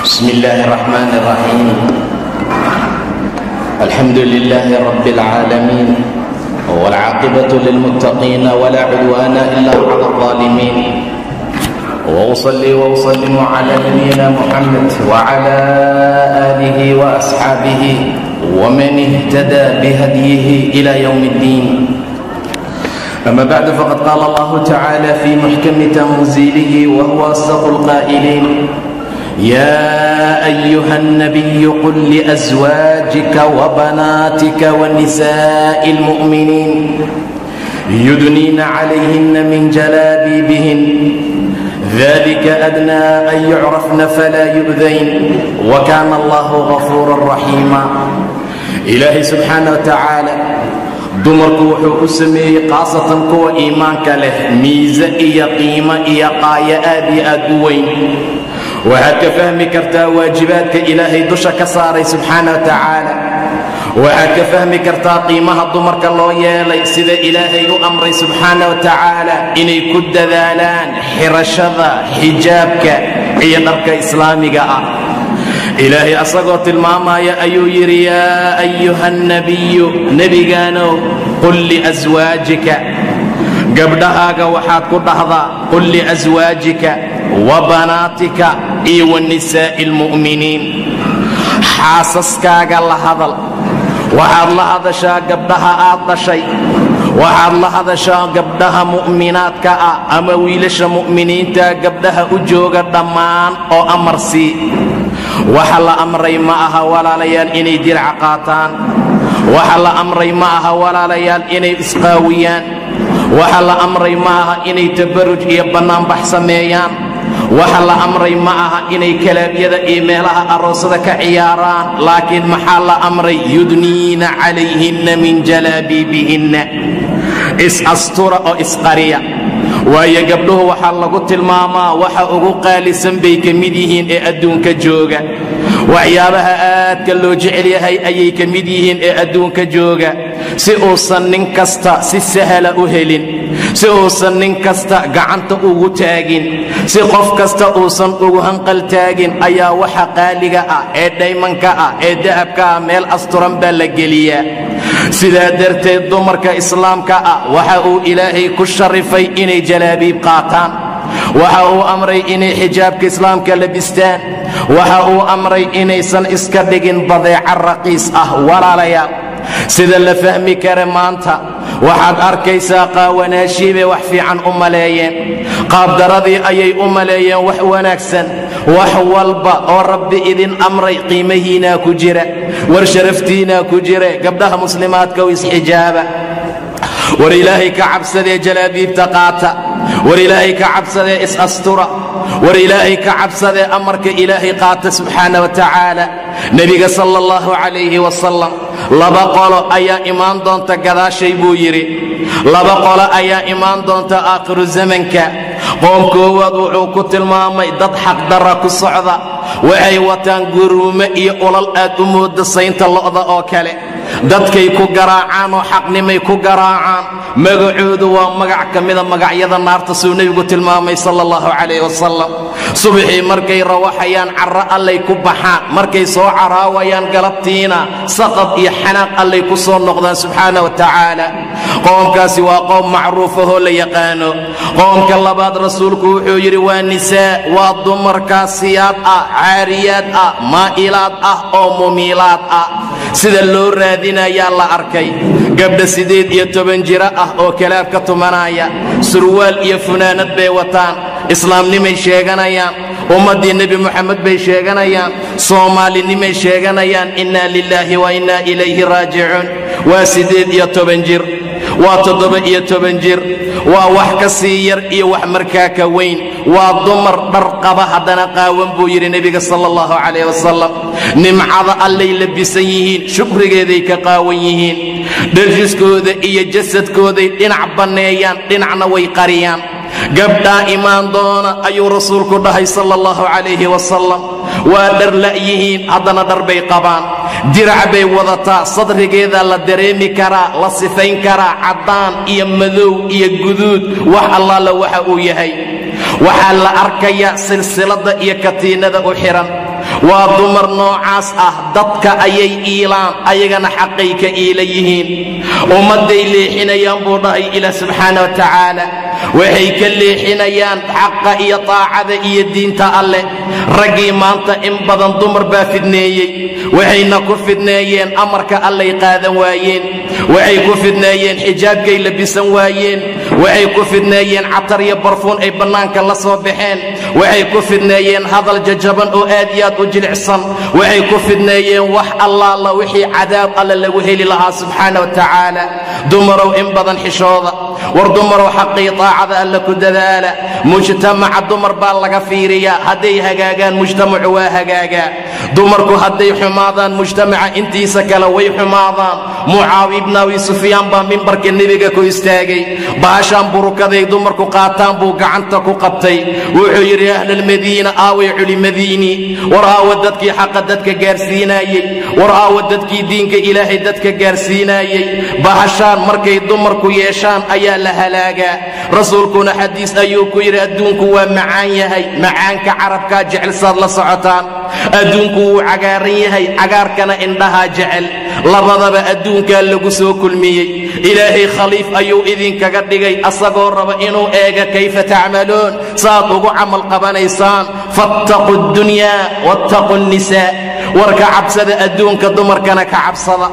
بسم الله الرحمن الرحيم الحمد لله رب العالمين والعاقبة للمتقين ولا عدوان إلا على الظالمين وأصلي وأسلم على نبينا محمد وعلى آله وأصحابه ومن اهتدى بهديه إلى يوم الدين أما بعد فقد قال الله تعالى في محكم تنزيله وهو أصدق القائلين يا أيها النبي قل لأزواجك وبناتك ونساء المؤمنين يدنين عليهن من جلابيبهن ذلك أدنى أن يعرفن فلا يؤذين وكان الله غفورا رحيما إلهي سبحانه وتعالى dumarku wuxuu u sameeyey khaasatan kuwa iimaanka leh miise iyo qiimo iyo qaayo aad iyo aad u weyn waxaad ka fahmi kartaa waajibaadka ilaahay dusha ka saaray subxaana wa tacaala waxaad ka fahmi kartaa qiimaha dumarka loo yeelay sida ilaahay u amray subxaana wa tacaala inay ku dadaalaan xirashada xijaabka iyo dharka islaamiga ah ilaahay asagoo tilmaamaya ayuu yidhi yaa ayuha nabiyu nebigaanow qul liaswaajika gabdhahaaga waxaad ku dhahdaa qul liaswaajika wa banaatika iyo wa nisaa'i almu'miniin xaasaskaaga la hadal waxaad la hadashaa gabdhaha aad dhashay waxaad la hadashaa gabdhaha mu'minaadka ah ama wiilasha mu'miniinta gabdhaha u jooga dhammaan oo amar sii waxa la amray ma aha walaalayaal inay dirca qaataan waxa la amray ma aha walaalayaal inay isqaawiyaan waxa la amray ma aha inay tabaruj iyo bannaanbax sameeyaan waxa la amray ma aha inay kalaabyada iyo meelaha aroosada ka ciyaaraan laakiin maxaa la amray yudniina calayhinna min jalaabiibihinna is-astura oo isqariya waayo gabdhuhu waxaa lagu tilmaamaa waxa ugu qaalisan bay ka mid yihiin ee adduunka jooga waxyaabaha aadka loo jecel yahay ayay ka mid yihiin ee adduunka jooga si uusan nin kasta si sahla u helin si uusan nin kasta gacanta ugu taagin si qof kasta uusan ugu hanqal taagin ayaa waxa qaaliga ah ee dhaymanka ah ee dahabka ah meel asturan baa la geliyaa sidaa darteed dumarka islaamka ah waxa uu ilaahay ku sharifay inay jalaabiib qaataan waxa uu amray inay xijaabka islaamka labistaan waxa uu amray inaysan iska dhigin badeeca raqiis ah walaalayaal sida la fahmi kara maanta waxaad arkaysaa qaawanaashii bay wax fiican u maleeyeen qaabdaradii ayay u maleeyeen wax wanaagsan wax walba oo rabbi idin amray qiimahiinaa ku jira war sharaftiinaa ku jira gabdhaha muslimaadka u isxijaaba war ilaahay ka cabsadee jalaabiibta qaata war ilaahay ka cabsadee is-astura war ilaahay ka cabsadee amarka ilaahay qaata subxaana wa tacaala nebiga sala allahu calayhi wasalam laba qolo ayaa imaan doonta gadaashay buu yidhi laba qolo ayaa imaan doonta aakhiru zamanka qoom koowaad wuxuu ku tilmaamay dad xaqdarra ku socda waxay wataan guruumo iyo ulal aad u mooda saynta lo'da oo kale dadkay ku garaacaan oo xaqnimay ku garaacaan magacoodu waa magac ka mida magacyada naarta suu nebigu tilmaamay sala allahu calayh wasalam subaxii markay rawaxayaan carro allay ku baxaan markay soo caraawayaan galabtiina saqab iyo xanaaq allay ku soo noqdaan subxaana wa tacaala qoomkaasi waa qoom macruufahoo la yaqaano qoomka labaad rasuulku wuxuu yidhi waa nisaa waa dumarkaasiyaad ah caariyaad ah maa'ilaad ah oo mumiilaad ah sida loo raadinayaa la arkay gabdha siddeed iyo toban jiro ah oo kalaab ka tumanaya surwaal iyo funaanad bay wataan islaamnimay sheeganayaan ummaddii nebi moxamed bay sheeganayaan soomaalinimay sheeganayaan innaa lilaahi wa innaa ilayhi raajicuun waa siddeed iyo toban jir waa toddoba iyo toban jir waa wax ka sii yar iyo wax markaa ka weyn waa dumar dhar qaba haddana qaawan buu yidhi nebiga sala allahu calayh wasalam nimcada allay labisan yihiin shukrigeeday ka qaawan yihiin dharjiskooda iyo jasadkooday dhinac banneeyaan dhinacna way qariyaan gabdhaa imaan doona ayuu rasuulku dhahay sala allahu calayhi wasalam waa dhar la'yihiin haddana dhar bay qabaan dirac bay wadataa sadrigeeda la dareemi karaa la sifayn karaa caddaan iyo madow iyo guduud wax allaala waxa uu yahay waxaa la arkayaa silsilada iyo katiinada u xihan waa dumar noocaas ah dadka ayay iilaan ayagana xaqay ka iila yihiin ummadday leexinayaan buu dhahay ilaah subxaana wa tacaala waxay ka leexinayaan xaqa iyo taacada iyo diinta alleh raggii maanta in badan dumar baa fidneeyey waxayna ku fidneeyeen amarka allay qaadan waayeen waxay ku fidneeyeen xijaabkay labisan waayeen waxay ku fidneeyeen catar iyo barfuun ay bannaanka la soo baxeen waxay ku fidneeyeen hadal jajaban oo aad iyo aad u jilicsan waxay ku fidneeyeen wax allaala wixii cadaab alle lagu heli lahaa subxaana wa tacaala dumarow in badan xishooda war dumarow xaqii taacada alle ku dadaala mujtamaca dumar baa laga fiiriyaa hadday hagaagaan mujtamacu waa hagaagaa dumarku hadday xumaadaan mujtamaca intiisa kale way xumaadaan mucaawi ibn abi sufyaan baa mimbarka nebiga ku istaagay baashaan burukaday dumarku qaataan buu gacanta ku qabtay wuxuu yidhi ahlalmadiina aaway culimadiinii war aawa dadkii xaqa dadka gaarsiinaayey war aawa dadkii diinka ilaahay dadka gaarsiinaayey bahashaan markay dumarku yeeshaan ayaa la halaagaa rasuulkuna xadiis ayuu ku yidhi adduunku waa macaan yahay macaanka carabkaa jecel saad la socotaan adduunku wuu cagaaran yahay cagaarkana indhahaa jecel labadaba adduunkaa lagu soo kulmiyey ilaahay khaliif ayuu idinkaga dhigay asagoo raba inuu eega kayfa tacmaluun saaad ugu camal qabanaysaan fattaquu ddunyaa wattaquu nnisaa war ka cabsada adduunka dumarkana ka cabsada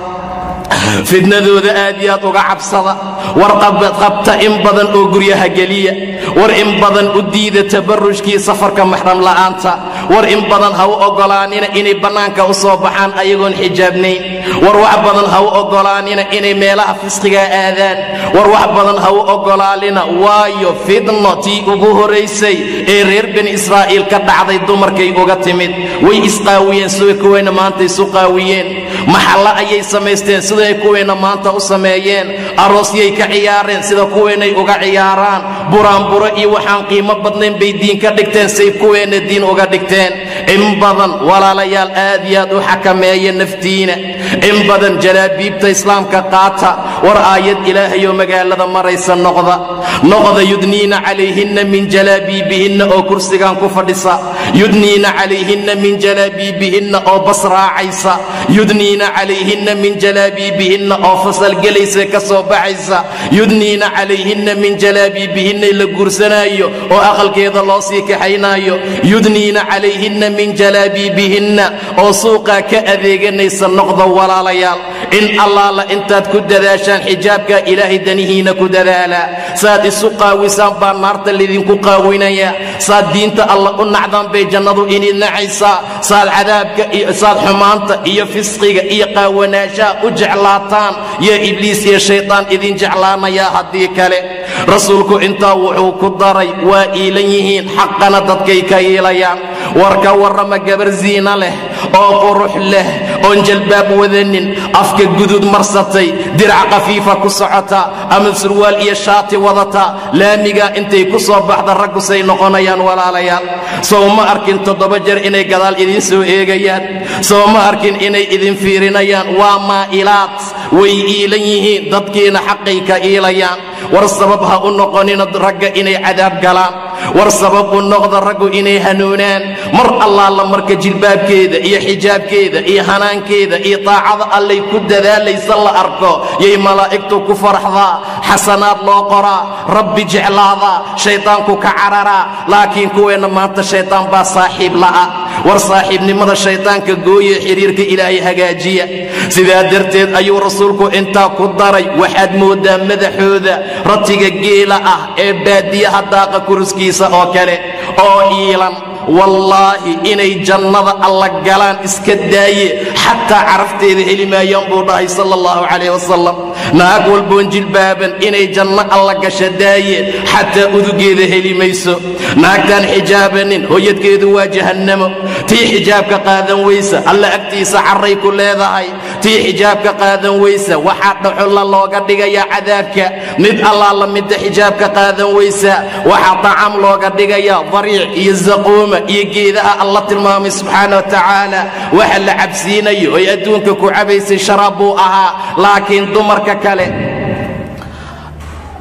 fidnadooda aad iyo aad uga cabsada war qabta in badan oo guryaha geliya war in badan u diida tabarrujkii safarka maxram la'aanta war in badan ha u oggolaanina inay bannaanka u soo baxaan ayagoon xijaabnayn war wax badan ha u oggolaanina inay meelaha fisqigaa aadaan war wax badan ha u oggolaanina waayo fidno tii ugu horaysay ee reer bani israa'iil ka dhacday dumarkay uga timid way isqaawiyeen sida kuwayna maanta isu qaawiyeen maxalla ayay samaysteen siday kuwayna maanta u sameeyeen aroosyay ka ciyaareen sida kuwaynay uga ciyaaraan buraanburo iyo waxaan qiimo badnayn bay diin ka dhigteen say kuweenna diin uga dhigteen in badan walaalayaal aad iyo aad u xakameeya naftiina in badan jalaabiibta islaamka qaata war aayad ilaahayoo magaalada maraysa noqda noqda yudniina calayhinna min jalaabiibihinna oo kursigan ku fadhisa yudniina calayhinna min jalaabiibihinna oo bas raacaysa yudniina calayhinna min jalaabiibihinna oo fasalgelaysa ka soo baxaysa yudniina calayhinna min jalaabiibihinna la guursanaayo oo aqalkeeda loo sii kaxaynaayo yudniina calayhinna min jalaabiibihinna oo suuqaa ka adeeganaysa noqda walaalayaal in allaala intaad ku dadaashaan xijaabka ilaahay danihiina ku dadaala saad isu qaawisaan baa naarta lidinku qaawinaya saad diinta alla u nacdaan bay jannadu inid nacaysaa saad cadaabka saad xumaanta iyo fisqiga iyo qaawanaashaha u jeclaataan yaa ibliis iyo shaydaan idin jeclaanayaa haddii kale rasuulku intaa wuxuu ku daray waa iilan yihiin xaqana dadkay ka iilayaan war ka warrama gabar ziina leh oo qurux leh oon jalbaab wadanin afka gudud marsatay dirac khafiifa ku socota ama surwaal iyo shaati wadata laamigaa intay ku soo baxda raggusay noqonayaan walaalayaal sow ma arkin toddoba jeer inay gadaal idiin soo eegayaan sow ma arkin inay idin fiirinayaan waa maa'ilaad way iilan yihiin dadkiina xaqay ka iilayaan war sabab ha u noqonina ragga inay cadaab galaan war sabab u noqda raggu inay hanuunaan mar allaala marka jilbaabkeeda iyo xijaabkeeda iyo hanaankeeda iyo taacada allay ku dadaalaysa la arko yay malaa'igtu ku faraxdaa xasanaad loo qoraa rabbi jeclaadaa shaydaanku ka cararaa laakiin kuweenna maanta shaydaan baa saaxiib la'a war saaxiibnimada shaydaanka gooye xidhiirka ilaahay hagaajiya sidaa darteed ayuu rasuulku intaa ku daray waxaad mooddaa madaxooda ratiga geela ah ee baadiyaha daaqa kuruskiisa oo kale oo iilan wallaahi inay jannada alla galaan iska daaye xataa carafteeda heli maayaan buu dhahay sala allahu calayh wasalam naag walboon jilbaaban inay janno alla gasha daaye xataa udugeeda heli mayso naagtaan xijaabanin hoyadkeedu waa jahannamo tii xijaabka qaadan weysa alla agtiisa carray ku leedahay tii xijaabka qaadan weysa waxaa dhaxulla looga dhigayaa cadaabka mid allaala midda xijaabka qaadan weysa waxaa tacaam looga dhigayaa dariic iyo zaquuma iyo geedaha alla tilmaamay subxaana wa tacaala waxa la cabsiinayo oy adduunka ku cabaysay sharaab buu ahaa laakiin dumarka kale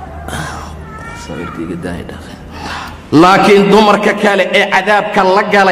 laakiin dumarka kale ee cadaabka la galay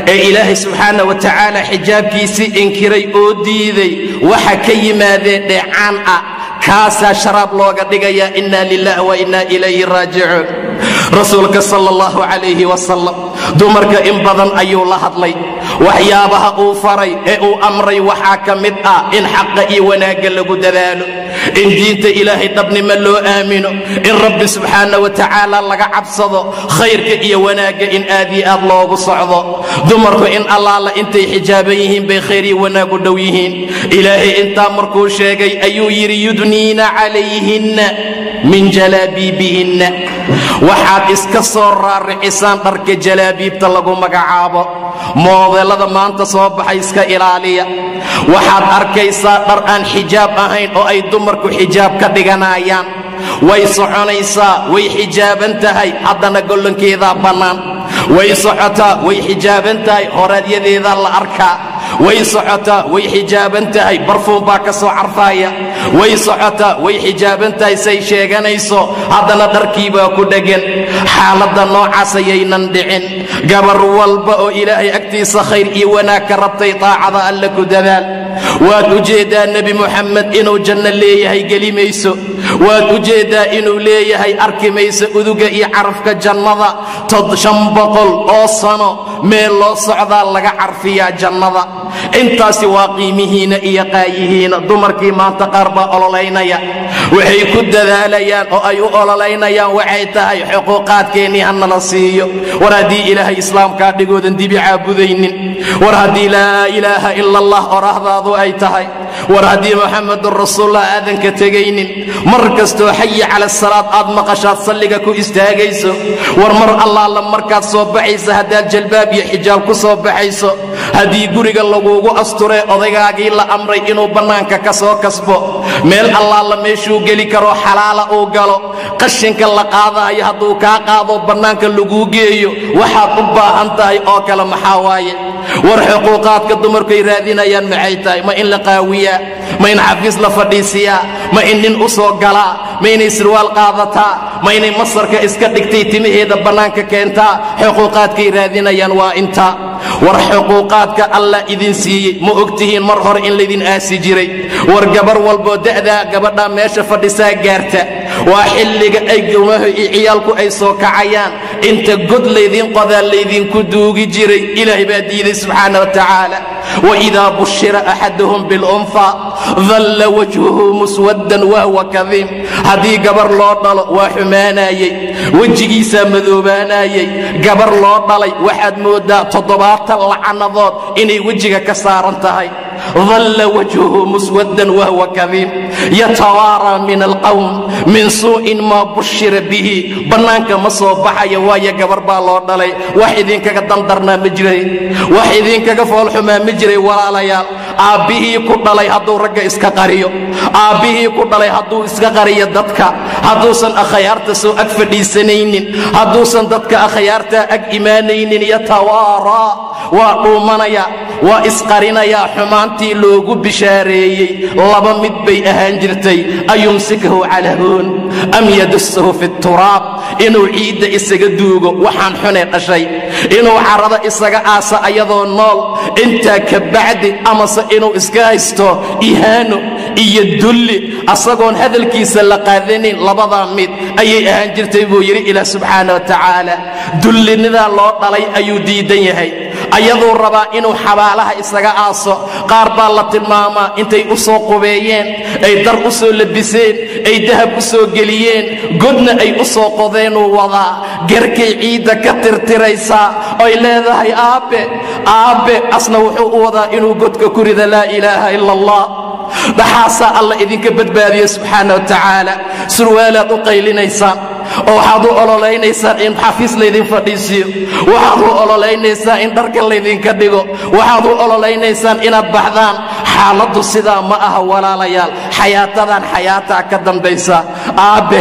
ee ilaahay subxaana wa tacaala xijaabkiisii inkiray oo diiday waxa ka yimaadee dheecaan ah kaasaa sharaab looga dhigayaa inna lilah wa inna ilayhi raajicuun rasuulka sala allahu calayhi wasalam dumarka in badan ayuu la hadlay waxyaabaha uu faray ee uu amray waxaa ka mid ah in xaqa iyo wanaagga lagu dadaalo in diinta ilaahay dhabnimo loo aamino in rabbi subxaana wa tacaala laga cabsado khayrka iyo wanaagga in aad iyo aad loogu socdo dumarku in allaala intay xijaaban yihiin bay khayr iyo wanaag u dhow yihiin ilaahay intaa markuu sheegay ayuu yidhi yudniina calayhinna min jalaabiibihinna waxaad iska soo raaricisaan dharka jalaabiibta lagu magacaabo moodeelada maanta soo baxay iska ilaaliya waxaad arkaysaa dhar aan xijaab ahayn oo ay dumarku xijaab ka dhiganayaan way soconaysaa way xijaaban tahay haddana gollonkeedaa bannaan way socotaa way xijaaban tahay horaadyadeedaa la arkaa way socotaa way xijaaban tahay barfuum baa ka soo carfaaya way socotaa way xijaaban tahay say sheeganayso haddana dharkiibaa ku dheggan xaaladda noocaas ayaynan dhicin gabar walba oo ilaahay agtiisa khayr iyo wanaag ka rabtay taacada alle ku dadaal waad u jeeddaa nebi muxamed inuu janno leeyahay geli mayso waad u jeeddaa inuu leeyahay arki mayso uduga iyo carafka jannada tod shan boqol oo sano meel loo socdaa laga carfiyaa jannada intaasi waa qiimihiina iyo qaayihiina dumarkii maanta qaar baa ololaynaya waxay ku dadaalayaan oo ay u ololaynayaan waxay tahay xuquuqaadkeennii hanala siiyo war haddii ilaahay islaamkaa dhigoodan dibi caabudaynin war haddii laa ilaaha ila allah orahdaadu ay tahay war haddii muxamedun rasuullah aadan ka tegaynin mar kastoo xayi cala salaad aad maqashaad salliga ku istaagayso war mar allaala markaad soo baxaysa haddaad jalbaab iyo xijaab ku soo baxayso haddii guriga laguugu asturee odaygaagii la amray inuu bannaanka ka soo kasbo meel allaala meeshuu geli karoo xalaala uu galo qashinka la qaadaayo hadduu kaa qaado bannaanka laguu geeyo waxaad u baahan tahay oo kale maxaa waaye war xuquuqaadka dumarkuay raadinayaan maxay tahay ma in la qaawiyaa ma in xafiis la fadhiisiyaa ma in nin u soo galaa ma inay sirwaal qaadataa ma inay masarka iska dhigtay timaheeda bannaanka keentaa xuquuqaadkay raadinayaan waa intaa war xuquuqaadka allah idin siiyey ma ogtihiin mar hore in laydin aasi jiray war gabar walboo da'daa gabadhaa meesha fadhisaa gaarta waa xilliga ay gawmaha iyo ciyaalku ay soo kacayaan inta god laydin qodaa laydinku duugi jiray ilaahay baa diiday subxaana wa tacaala waidaa bushira axaduhum bilunfa dalla wajhuhu muswaddan wahwa kadiim haddii gabar loo dhalo waa xumaanayey wejigiisaa madoobaanayey gabar loo dhalay waxaad mooddaa toddobaatan lacanadood inay wejiga ka saaran tahay dalla wajhuhu muswaddan wahwa kadiim yatawaaraa min alqawm min suu'in maa bushira bihi bannaanka ma soo baxaya waayo gabar baa loo dhalay wax idinkaga dandarnaa ma jiray wax idinkaga foolxumaa ma jiray walaalayaal aabbihii ku dhalay hadduu ragga iska qariyo aabbihii ku dhalay hadduu iska qariyo dadka hadduusan akhyaarta soo ag fadhiisanaynin hadduusan dadka akhyaartaa ag imaanaynin yatawaaraa waa dhuumanaya waa isqarinayaa xumaantii loogu bishaareeyey laba mid bay ahaan jirtay ayumsikahu calaa hoon am yadussahu fi turaab inuu ciidda isaga duugo waxaan xunee dhashay inuu carrada isaga aasa ayadoo nool intaa ka bacdi amase inuu iska haysto ihaano iyo dulli asagoon hadalkiisa la qaadanin labadaa mid ayay ahaan jirtay buu yidhi ilaah subxaana wa tacaala dullinidaa loo dhalay ayuu diidan yahay ayaduu rabaa inuu xabaalaha isaga aaso qaar baa la tilmaamaa intay u soo qubeeyeen ay dar u soo labiseen ay dahab u soo geliyeen godna ay u soo qodeenuu wadaa garkay ciidda ka tirtiraysaa oy leedahay aabbe aabbe asna wuxuu u wadaa inuu godka ku rida laa ilaaha ila allah dhaxaasaa alla idinka badbaadiya subxaana wa tacaala surwaalaad u qaylinaysaan oo waxaad u ololaynaysaa in xafiis laydin fadhiisiyo waxaad u ololaynaysaa in dharka laydinka dhigo waxaad u ololaynaysaa inaad baxdaan xaaladdu sidaa ma aha walaalayaal xayaatadan xayaataa ka dambaysa aabbe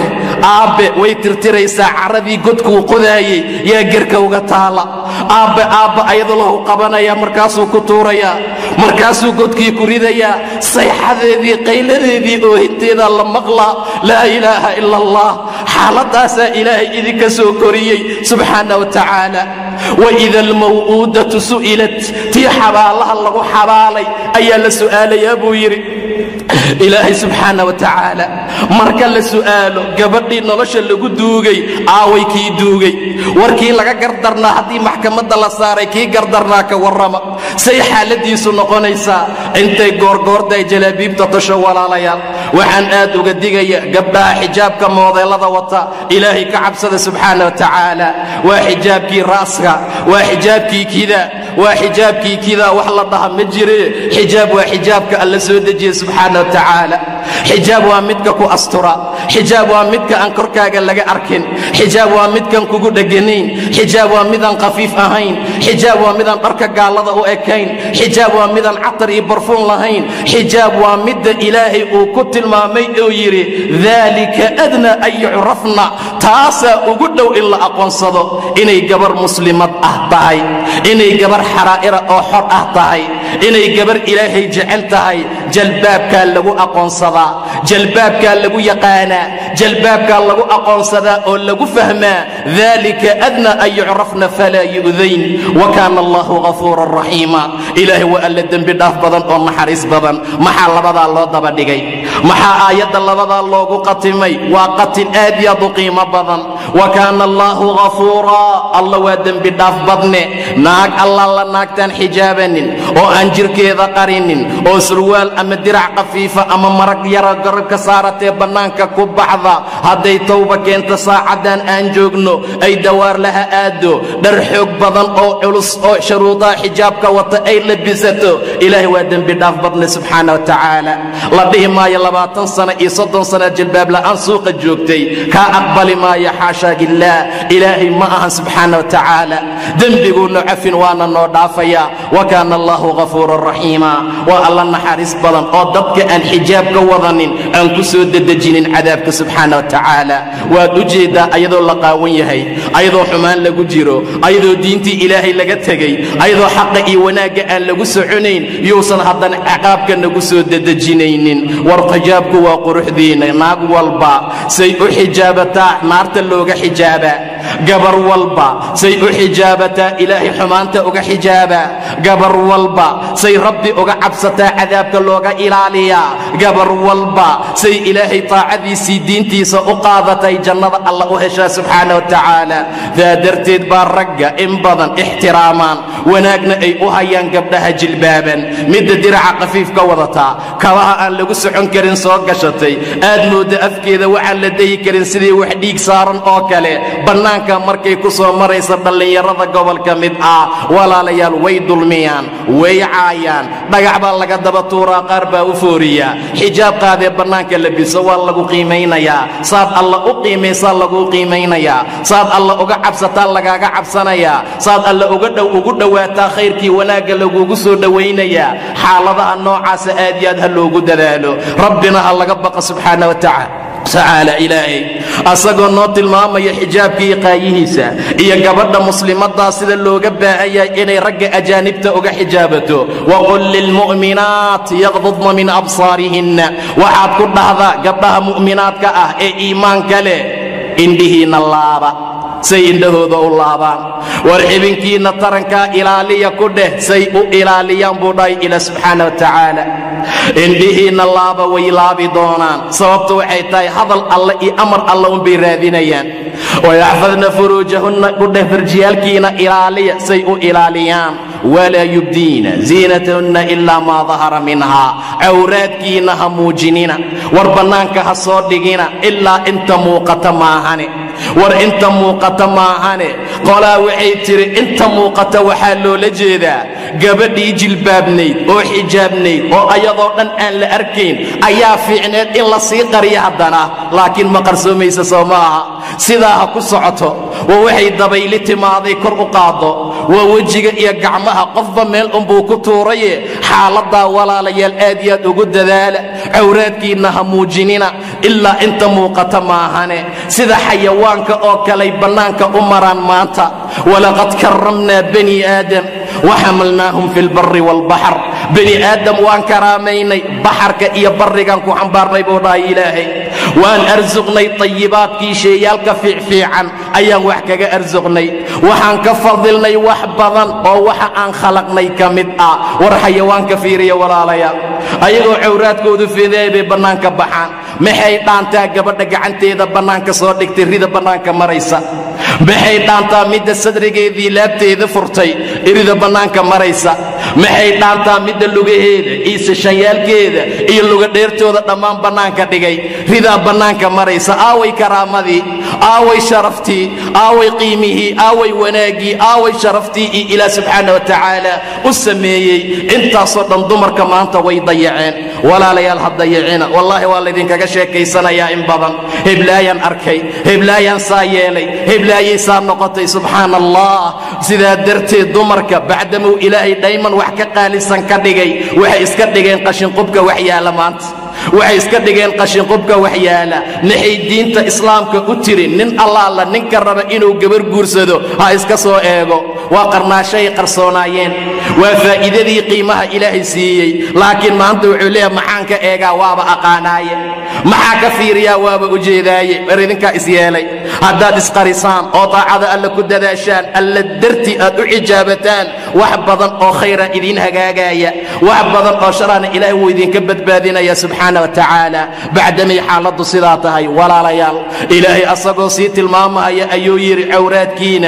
aabbe way tirtiraysaa caradii godkuu qodaayey yaa gerka uga taala aabbe aabba ayadoo lahu qabanaya markaasuu ku tuurayaa markaasuu godkii ku ridayaa sayxadeedii qayladeedii oohinteedaa la maqlaa laa ilaaha ila allah xaaladaasaa ilaahay idinka soo koriyey subxaana wa tacaala waida almaw'uudatu su'ilat tii xabaalaha lagu xabaalay ayaa la su'aalayaa buu yidhi ilaahay subxaana wa tacaala marka la su'aalo gabadhii nolosha lagu duugay aaway kii duugay warkii laga gardarnaa haddii maxkamadda la saaray kii gardarnaa ka warrama say xaaladiisu noqonaysaa intay goorgoorday jalaabiibta tasho walaalayaal waxaan aad uga digaya gabdhaha xijaabka moodeelada wata ilaahay ka cabsada subxaana wa tacaala waa xijaabkii ra'ska waa xijaabkii kida waa xijaabkii kidaa wax la dhaha ma jire xijaab waa xijaabka alla soo dejiye subxaana wa tacaala xijaab waa midka ku astura xijaab waa midka aan korkaaga laga arkin xijaab waa midkan kugu dheganayn xijaab waa midaan khafiif ahayn xijaab waa midaan dharka gaallada u ekayn xijaab waa midaan catar iyo barfuun lahayn xijaab waa midda ilaahay uu ku tilmaamay oo yidhi daalika adna an yucrafna taasaa ugu dhow in la aqoonsado inay gabar muslimad ah tahay inay gabar xaraa'ira oo xor ah tahay inay gabar ilaahay jecel tahay jalbaabkaa lagu aqoonsadaa jalbaabkaa lagu yaqaanaa jalbaabkaa lagu aqoonsadaa oo lagu fahmaa dalika adna an yucrafna falaa yu'dayn wa kaana allahu ghafuuran raxiima ilaahay waa alla dembi dhaaf badan oo naxariis badan maxaa labadaa loo daba dhigay maxaa aayadda labadaa loogu qatimay waa qatin aad iyo aad u qiimo badan wa kaana allaahu ghafuuraa alla waa dembi dhaaf badne naag alla la naagtaan xijaabanin oo aan jirkeeda qarinin oo surwaal ama dirac khafiifa ama marag yara garabka saaratee bannaanka ku baxda hadday tawba keento saacaddan aan joogno ay dawaar laha aado dhar xoog badan oo culus oo sharuudaha xijaabka wata ay labisato ilaahay waa dembi dhaaf badne subxaana wa tacaala la dhihi maayo labaatan sana iyo soddon sana jilbaab la'aan suuqa joogtay kaa aqbali maayo xaashaa illaah ilaahay ma ahan subxaana wa tacaala dembiguuna cafin waana noo dhaafayaa wa kaana allaahu ghafuuran raxiima waa alla naxariis badan oo dadka aan xijaab ka wadanin aan ku soo dedejinin cadaabka subxaana wa tacaala waad u jeeddaa ayadoo la qaawan yahay ayadoo xumaan lagu jiro ayadoo diintii ilaahay laga tegey ayadoo xaqa iyo wanaagga aan lagu soconayn yuusan haddana ciqaabka nagu soo dedejinaynin war xijaabku waa quruxdiinna naag walba say u xijaabataa naarta looga xijaabaa gabar walba say u xijaabataa ilaahay xumaanta uga xijaabaa gabar walba say rabbi uga cabsataa cadaabka looga ilaaliyaa gabar walba say ilaahay taacadiisii diintiisa u qaadatay jannada alla u heshaa subxaana wa tacaala daa darteed baa ragga in badan ixtiraamaan wanaagna ay u hayaan gabdhaha jilbaaban midda diraca khafiif ka wadataa kabaha aan lagu socon karin soo gashatay aad moodda afkeeda waxaan la dayi karin sidii wax dhiig saaran oo kale bannaanka markay ku soo maraysa dhallinyarada gobolka mid ah walaalayaal way dulmiyaan way caayaan dhagax baa laga daba tuuraa qaar baa u fooriya xijaab qaadee bannaanka labiso waa lagu qiimaynayaa saad alla u qiimaysaa laguu qiimaynayaa saad alla uga cabsataa lagaaga cabsanayaa saad alla uga dhow ugu dhowaataa khayrkii wanaagga lagugu soo dhowaynayaa xaaladaha noocaasa aad iyo aad ha loogu dadaalo rabbina ha laga baqa subxaana wa tacala tacaala ilaahay asagoo noo tilmaamaya xijaabkii qaayihiisa iyo gabadha muslimaddaa sida looga baahan yahay inay ragga ajaanibta uga xijaabato waqul lilmu'minaat yaqdudna min absaarihinna waxaad ku dhahdaa gabdhaha mu'minaadka ah ee iimaanka leh indhihiinna laaba say indhahooda u laabaan war xibinkiinna tarankaa ilaaliya ku dheh say u ilaaliyaan buu dhahay ila subxaana wa tacaala indhihiinna laaba way laabi doonaan sababtu waxay tahay hadal alle iyo amar alle unbay raadinayaan wayaxfadna furuujahunna ku dheh farjiyaalkiina ilaaliya say u ilaaliyaan walaa yubdiina ziinatahunna ilaa maa dahara minhaa cawraadkiinna ha muujinina war bannaanka ha soo dhigina ilaa inta muuqata maahane war inta muuqata maahane qolaa waxay tidhi inta muuqata waxaa loola jeedaa gabadhii jilbaabnayd oo xijaabnayd oo ayadoo dhan aan la arkayn ayaa fiicneed in la sii qariya haddana laakiin ma qarsoomaysa soo ma aha sidaa ha ku socoto waa waxay dabayli timaaday kor u qaaddo waa wejiga iyo gacmaha qofba meel unbuu ku tuuraye xaaladdaa walaalayaal aad iyo aad ugu dadaala cawraadkiinna ha muujinina ilaa inta muuqata maahane sida xayawaanka oo kaley bannaanka u maraan maanta walaqad karramnaa bani aadam waxamalnaahum fi lbari waalbaxr bani aadam waan karaamaynay baxarka iyo barrigan ku xambaarnay buu dhahay ilaahay waan arsuqnay tayibaadkii sheeyaalka fiicfiican ayaan wax kaga arsuqnay waxaan ka fadilnay wax badan oo waxa aan khalaqnay ka mid ah war xayawaanka fiiriya walaalayaal ayagoo cawraadkoodu fideey bay bannaanka baxaan maxay dhaantaa gabadha gacanteeda bannaanka soo dhigtay rida bannaanka maraysa maxay dhaantaa midda sadrigeedii laabteeda furtay irida bannaanka maraysa maxay dhaantaa midda lugaheeda iyo sishanyaalkeeda iyo lugadheertooda dhammaan bannaanka dhigay ridaa bannaanka maraysa aaway karaamadii aaway sharaftii aaway qiimihii aaway wanaaggii aaway sharaftii iyo ilaah subxaana wa tacaala u sameeyey intaasoo dhan dumarka maanta way dayaceen walaalayaal ha dayacina wallaahi waa laydinkaga sheekaysanayaa in badan heblaayaan arkay heblaayaan saa yeelay heblaayay saa noqotay subxaana allah sidaa darteed dumarka bacdamuu ilaahay dhayman wax ka qaalisan ka dhigay waxay iska dhigeen qashinqubka wax yaala maanta waxay iska dhigeen qashinqubka wax yaala maxay diinta islaamka u tiri nin allaala ninka raba inuu gabar guursado ha iska soo eego waa qarnaashay qarsoonaayeen waa faa'iidadii qiimaha ilaahay siiyey laakiin maanta wuxuu leeyahay maxaan ka eegaa waaba aqaanaaye maxaa ka fiiriyaa waaba ujeedaaye bar idinkaa is yeelay haddaad isqarisaan oo daacada alla ku dadaashaan alla darti aad u xijaabataan wax badan oo khayra idiin hagaagaya wax badan oo sharana ilaahay wuu idinka badbaadinaya subxaana wa tacaala bacdamay xaaladdu sidaa tahay walaalayaal ilaahay asagoo sii tilmaamaya ayuu yidhi cawraadkiina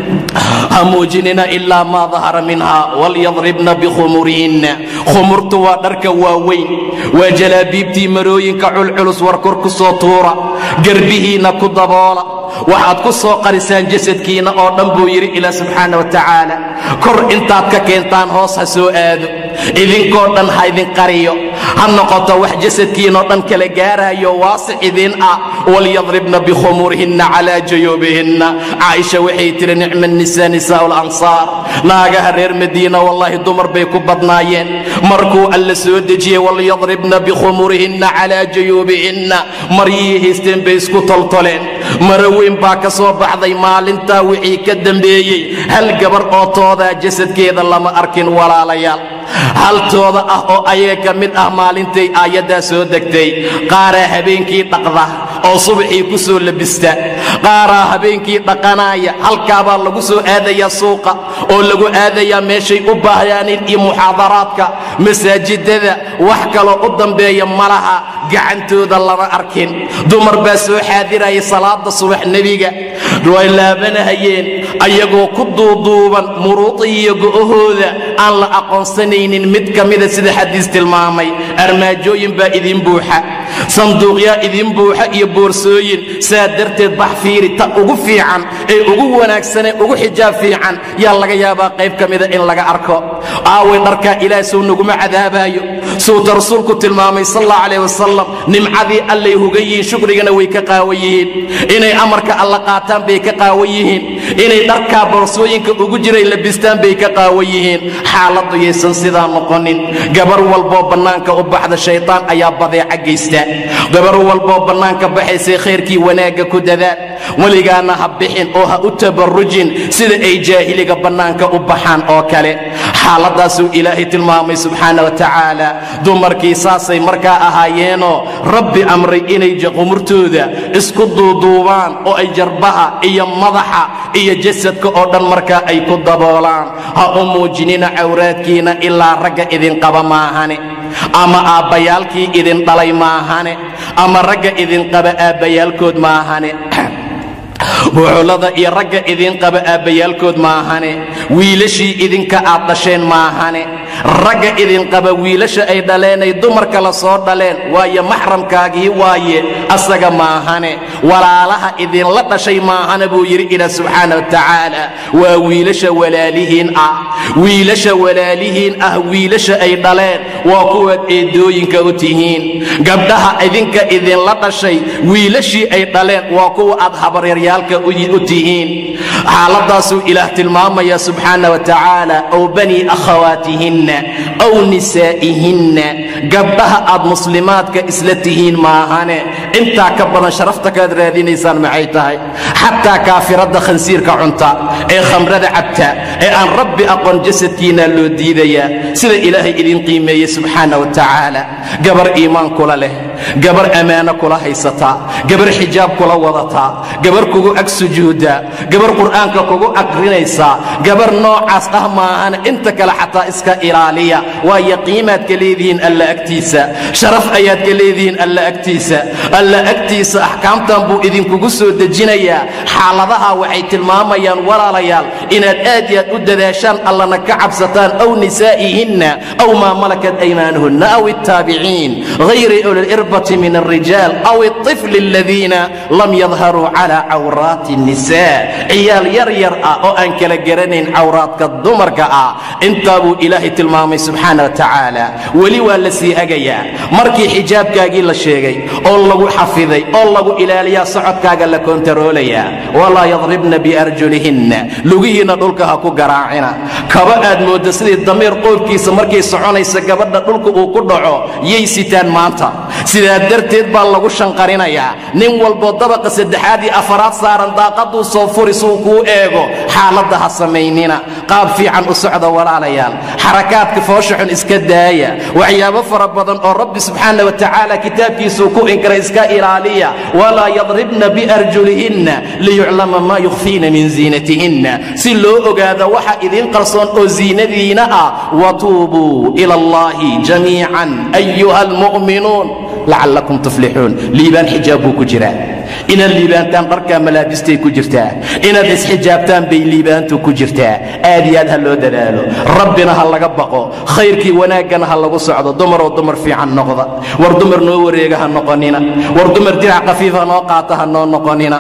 ha muujinina ilaa maa dahara minha walyadribna bikhumurihinna khumurtu waa dharka waaweyn waa jalaabiibtii marooyinka culculus war kor ku soo tuura garbihiinna ku daboola waxaad ku soo qarisaan jasadkiinna oo dhan buu yidhi ilaah subxaana wa tacaala kor intaad ka keentaan hoos ha soo aado idinkoo dhan ha idin qariyo ha noqoto wax jasadkiinoo dhan kala gaaraayo waasic idin ah walyadribna bikhumurihinna calaa juyuubihinna caaisha waxay tihi nicma nisaa nisaa'u lansaar naagaha reer madiina wallaahi dumar bay ku badnaayeen markuu alla soo dejiyey walyadribna bikhumurihinna calaa juyuubihinna maryihii haysteen bay isku toltoleen mara weyn baa ka soo baxday maalintaa wixii ka dambeeyey hal gabar oo toodaa jasadkeeda lama arkin walaalayaal haltooda ah oo ayaga ka mid ah maalintay aayaddaa soo degtay qaaraa habeenkii dhaqda oo subaxii ku soo labista qaaraa habeenkii dhaqanaaya halkaabaa lagu soo aadayaa suuqa oo lagu aadayaa meeshay u baahyaaniin iyo muxaadaraadka masaajidada wax kaloo u dambeeya malaha gacantooda lama arkin dumar baa soo xaadiraya salaada subax nebiga way laabanahayeen ayagoo ku duuduuban muruudiiyo go'ahooda aan la aqoonsanaynin mid ka mida sida xadiis tilmaamay armaajooyin baa idiin buuxa sanduuqyaa idiin buuxa iyo boorsooyin saa darteed bax fiiri ta ugu fiican ee ugu wanaagsanee ugu xijaab fiican yaa laga yaabaa qayb ka mida in laga arko aaway dharkaa ilaah sow naguma cadaabaayo suuta rasuulku tilmaamay sal allah calayh wasalam nimcadii allay hugan yihiin shukrigana way ka qaawan yihiin inay amarka alla qaataan bay ka qaawan yihiin inay dharkaa boorsooyinka ugu jiray labistaan bay ka qaawan yihiin xaaladdu yaysan sidaa noqonin gabar walboo bannaanka u baxda shaydaan ayaa badeeca geysta gabar walboo bannaanka baxaysay khayrkii wanaagga ku dadaal weligaana ha bixin oo ha u tabarrujin sida ay jaahiliga bannaanka u baxaan oo kale xaaladdaasuu ilaahay tilmaamay subxaana wa tacaala dumarkii saasay markaa ahaayeenoo rabbi amray inay qumurtooda isku duuduubaan oo ay jarbaha iyo madaxa iyo jasadka oo dhan markaa ay ku daboolaan ha u muujinina cawraadkiina ilaa ragga idinqaba maahane ama aabbayaalkii idin dhalay maahane ama ragga idinqaba aabbayaalkood maahane buuxullada iyo ragga idin qaba aabbayaalkood maahane wiilashii idinka aad dhasheen maahane ragga idin qaba wiilasha ay dhaleenay dumarka la soo dhaleen waayo maxramkaagii waaye asaga maahane walaalaha idinla dhashay maahane buu yidhi ilaah subxaana wa tacaala waa wiilasha walaalihiin ah wiilasha walaalihiin ah wiilasha ay dhaleen waa kuwaad eedooyinka u tihiin gabdhaha idinka idinla dhashay wiilashii ay dhaleen waa kuwa aad habaryaaryaalka u tihiin xaaladaasuu ilaah tilmaamaya subxaana wa tacaala ow banii akhawaatihinna ow nisaa'ihinna gabdhaha aad muslimaadka isla tihiin maahane intaa ka badan sharafta kaad raadinaysaan maxay tahay xataa kaafiradda khansiirka cunta ee khamrada cabta ee aan rabbi aqoon jasadkiinaa loo diidayaa sida ilaahay idin qiimeeyey subxaana wa tacaala gabar iimaan kula leh gabar ammaano kula haysataa gabar xijaab kula wadataa gabar kugu ag sujuuda gabar qur'aanka kugu aqrinaysaa gabar noocaas ah maahan inta kale xataa iska ilaaliya waayo qiimaad ka leedihiin alla agtiisa sharaf ayaad ka leedihiin alla agtiisa alla agtiisa axkaamtan buu idinkugu soo dejinayaa xaaladaha waxay tilmaamayaan walaalayaal inaad aad iyo aad u dadaashaan allana ka cabsataan aw nisaa'ihinna aw maa malakat aymaanuhunna aw الtaabiciin hayri uliirbati min الrijaal aw الطifl aladiina lam yadharuu calى cawraati الnisaa ciyaal yar yar ah oo aan kala garanayn cawraadka dumarka ah intaa buu ilaahay tilmaamay subxaana wa tacaala weli waa la sii hagayaa markii xijaabkaagii la sheegay oo lagu xafiday oo lagu ilaaliyaa socodkaaga la kontaroolayaa walaa yadribna biarjulihinna lugihiinna dhulka ha ku garaacina kaba aad moodda sidii damiir qoobkiisa markay soconaysa gabadha dhulka uu ku dhaco yay sitaan maanta sidaa darteed baa lagu shanqarinayaa nin walboo dabaqa saddexaad iyo afaraad saaran daaqaduu soo furi suu kuu eego xaaladda ha samaynina qaab fiican u socda walaalayaal xarakaadka foosha xun iska daaya waxyaabo fara badan oo rabbi subxaana wa tacaala kitaabkiisuu ku inkara iska ilaaliya walaa yadribna biarjulihinna liyuclama maa yukhfiina min ziinatihinna si loo ogaado waxa idiin qarsoon oo ziinadiina ah watuubuu ila allahi jamiican ayuha almu'minuun lacallakum tuflixuun liibaan xijaab buu ku jiraa inaad liibaantaan dharkaa malaabistay ku jirtaa inaad isxijaabtaan bay liibaantu ku jirtaa aad iyo aad ha loo dadaalo rabbina ha laga baqo khayrkii wanaaggana ha lagu socdo dumaroo dumar fiican noqda war dumar noo wareega ha noqonina war dumar dirac khafiifa noo qaata ha noo noqonina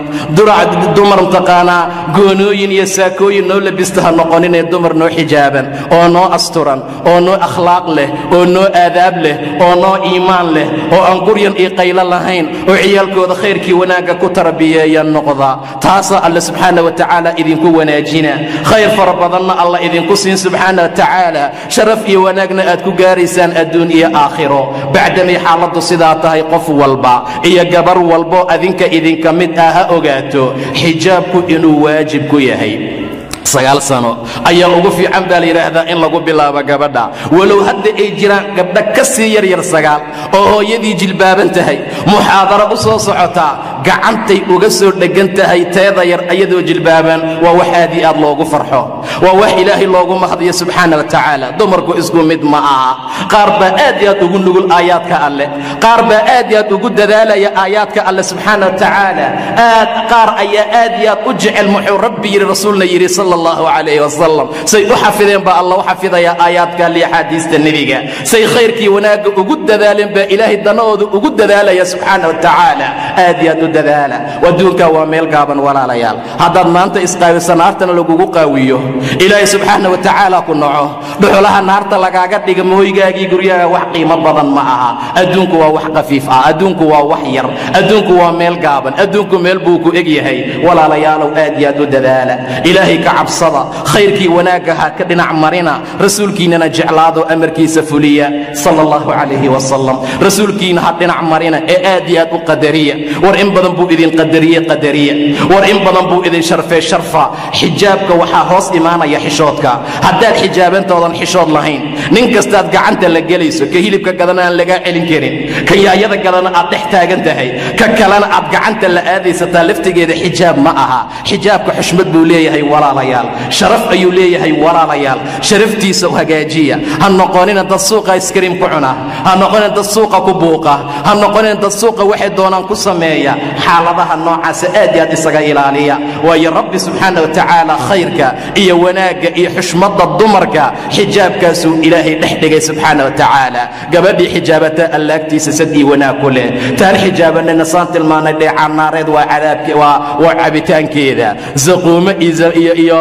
dumar mtaqaanaa goonooyin iyo saakooyin noo labista ha noqoninee dumar noo xijaaban oo noo asturan oo noo akhlaaq leh oo noo aadaab leh oo noo iimaan leh oo aan guryan iyo qaylo lahayn oo ciyaalkooda khayrkii wanaagga ku tarbiyeeya noqda taasaa alle subxaana wa tacaala idinku wanaajina khayr fara badanna alla idinku siin subxaana wa tacaala sharaf iyo wanaagna aad ku gaaraysaan adduun iyo aakhiro bacdamay xaaladdu sidaa tahay qof walba iyo gabar walbo adinka idinka mid ah ha ogaato xijaabku inuu waajib ku yahay sagaal sano ayaa ugu fiican baa la yidhaahdaa in lagu bilaabo gabadha walow hadda ay jiraan gabdha ka sii yaryar sagaal oo hooyadii jilbaaban tahay muxaadaro u soo socotaa gacantay uga soo dheggan tahay teeda yar ayadoo jilbaaban waa wax aad iyo aad loogu farxo waa wax ilaahay loogu mahdiyo subxaana wa tacaala dumarku isku mid ma aha qaar baa aad iyo aad ugu nugul aayaadka alleh qaar baa aad iyo aad ugu dadaalaya aayaadka alleh subxaana wa tacaala aad qaar ayaa aad iyo aad u jecel muxuu rabbi yidhi rasuulna yidhi sal allahu calayh wasalam say u xafideen baa alla u xafidayaa aayaadka liyo axaadiista nebiga say khayrkii wanaagga ugu dadaaleen baa ilaahay danahooda ugu dadaalaya subxaana wa tacaala aad iyo aad u dadaala adduunkaa waa meel gaaban walaalayaal haddaad maanta isqaawiso naartana lagugu qaawiyo ilaahay subxaana wa tacaala ku naco dhuxulaha naarta lagaaga dhiga mooygaagii guryaaga wax qiimo badan ma aha adduunku waa wax khafiif ah adduunku waa wax yar adduunku waa meel gaaban adduunku meel buu ku eg yahay walaalayaalow aad iyo aad u dadaala ilaahay ka cabsada khayrkii wanaagga ha ka dhinac marina rasuulkiinnana jeclaado amarkiisa fuliya sala allahu calayhi wasalam rasuulkiina ha dhinac marina ee aad iyo aad u qadariya war in badan buu idin qadariye qadariya war in badan buu idin sharfee sharfa xijaabka waxaa hoos imaanaya xishoodka haddaad xijaabantoodan xishood lahayn nin kastaad gacanta la gelayso ka hilibka gadana aan lagaa celin karin ka yaayada gadana aad dhex taagan tahay ka kalena aad gacanta la aadaysataa laftigeeda xijaab ma aha xijaabka xushmad buu leeyahay walaalayaal sharaf ayuu leeyahay walaalayaal sharaftiisa hagaajiya ha noqonina dad suuqa iskariim ku cuna ha noqonina dad suuqa ku buuqa ha noqonina dad suuqa waxay doonaan ku sameeya xaaladaha noocaasa aad iyo aad isaga ilaaliya waayo rabbi subxaana wa tacaala khayrka iyo wanaagga iyo xushmadda dumarka xijaabkaasuu ilaahay dhex dhigay subxaana wa tacaala gabadhii xijaabata allaagtiisa sad iyo wanaag ku leh taan xijaabanayna saan tilmaanay dheecannaareed waa cadaabke waa waa cabitaankeeda zaquumo iyo iyo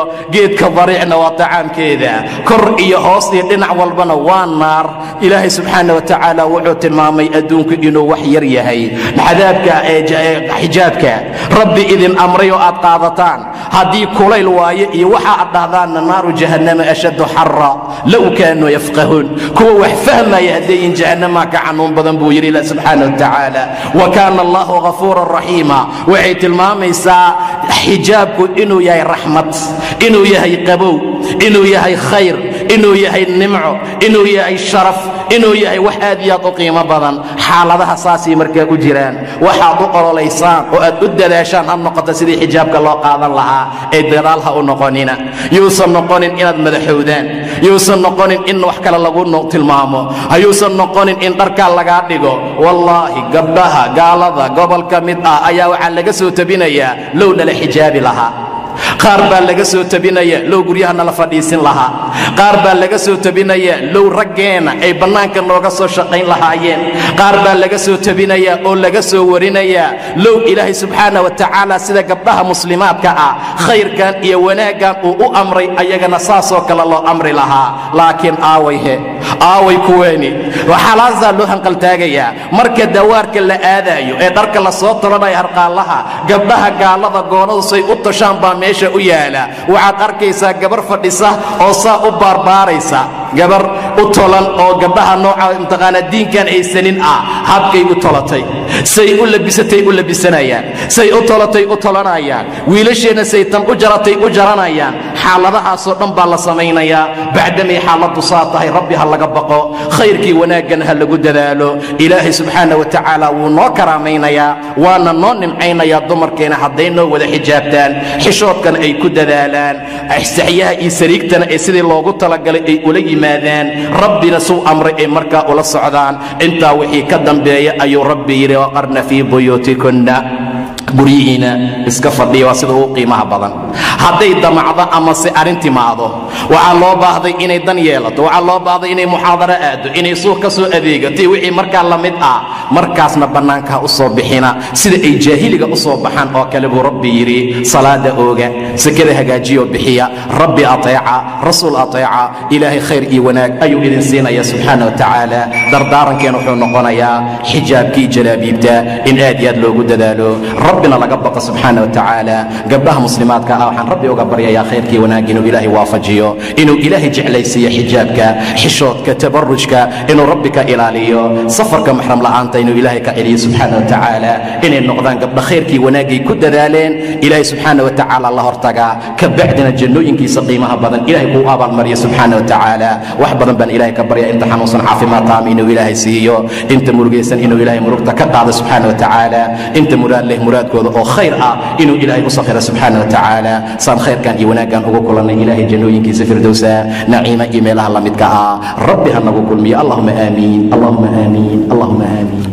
geedka dariicna waa tacaamkeeda kor iyo hoos iyo dhinac walbana waa naar ilaahay subxaana wa tacaala wuxuu tilmaamay adduunku inuu wax yar yahay cadaabka xijaabka rabbi idin amray oo aad qaadataan haddii kulayl waayo iyo waxa aad dhahdaanna naaru jahannama ashaddu xara low kaanuu yafqahuun kuwa wax fahmaya haddayin jahannamaa ka xanuun badan buu yidhi ilah subxaana wa tacaala wa kaana allahu ghafuuran raxiima waxay tilmaamaysaa xijaabku inuu yahay raxmad inuu yahay qabow inuu yahay khayr inuu yahay nimco inuu yahay sharaf inuu yahay wax aad iyo aad u qiimo badan xaaladaha saasay markaa u jiraan waxaad u ololaysaan oo aad u dadaashaan ha noqoto sidii xijaabka loo qaadan lahaa ee dadaal ha u noqonina yuusan noqonin inaad madaxowdaan yuusan noqonin in wax kale lagu tilmaamo hayuusan noqonin in dharkaa lagaa dhigo wallaahi gabdhaha gaalada gobol ka mid ah ayaa waxaa laga soo tabinayaa low nala xijaabi lahaa qaar baa laga soo tabinaya low guryaha nala fadhiisin lahaa qaar baa laga soo tabinaya low raggeenna ay bannaanka nooga soo shaqayn lahaayeen qaar baa laga soo tabinaya oo laga soo warinaya low ilaahay subxaana wa tacaala sida gabdhaha muslimaadka ah khayrkan iyo wanaaggan uu u amray ayagana saasoo kale loo amri lahaa laakiin aaway he aaway kuweeni waxaalaasaa loo hanqaltaagayaa marka dawaarka la aadaayo ee dharka la soo tolanayo harqaallaha gabdhaha gaalada goonadu say u tashaan baa meesha u yaala waxaad arkaysaa gabar fadhisa oo saa u baarbaaraysa gabar u tolan oo gabdhaha nooca imtiqaanaa diinkan haysanin ah habkay u tolatay say u labisatay u labisanayaan say u tolatay u tolanayaan wiilasheenna say tan u jaratay u jaranayaan xaaladahaasoo dhan baa la samaynayaa bacdamay xaaladdu saa tahay rabbi ha laga baqo khayrkii wanaaggan ha lagu dadaalo ilaahay subxaana wa tacaala wuu noo karaamaynayaa waana noo nimcaynayaa dumarkeena hadday noo wada xijaabtaan xishoodkana ay ku dadaalaan saxyaha iyo sariigtana ee sidii loogu talagalay ay ula yimaadaan rabbina suu amray ay markaa ula socdaan intaa wixii ka dambeeya ayuu rabbi yidhi waqarna fii buyuutikunna guryihiina iska fadhiya waa sida ugu qiimaha badan hadday damacdo ama se arrin timaado waxaa loo baahday inay dan yeelato waxaa loo baahday inay muxaadaro aaddo inay suuq ka soo adeegato wixii markaa la mid ah markaasna bannaankaa u soo bixina sida ay jaahiliga u soo baxaan oo kale buu rabbi yidhi salaada ooga sekada hagaajiyoo bixiya rabbi ateeca rasuul ateeca ilaahay khayr iyo wanaag ayuu idin siinaya subxaana wa tacaala dardaarankeena wuxuu noqonayaa xijaabkii jalaabiibta in aad iyo aad loogu dadaalo rabbina laga baqo subxaana wa tacaala gabdhaha muslimaadka ah waxaan rabbi uga baryayaa khayrkii wanaag inuu ilaahay waafajiyo inuu ilaahay jeclaysiiyo xijaabka xishoodka tabarujka inuu rabbi ka ilaaliyo safarka maxram la'aanta inuu ilaahay ka celiyo subxaana wa tacaala inay noqdaan gabdha khayrkii wanaagay ku dadaaleen ilaahay subxaana wa tacaala la hortagaa ka bacdina jannooyinkiisa qiimaha badan ilaahay kuu abaalmariyo subxaana wa tacaala wax badan baan ilaahay ka barya inta xanuunsan caafimaad taam inuu ilaahay siiyo inta murugaysan inuu ilaahay murugta ka qaado subxaana wa tacaala inta muraad leh muraadkooda oo khayr ah inuu ilaahay u sakhira subxaana wa tacaala saan khayrkan iyo wanaaggan ugu kulannay ilaahay jannooyinkiisa firdowsa naciima iyo meelaha la midka ah rabbi ha nagu kulmiyo allahuma aamiin allahuma aamiin allahuma aamiin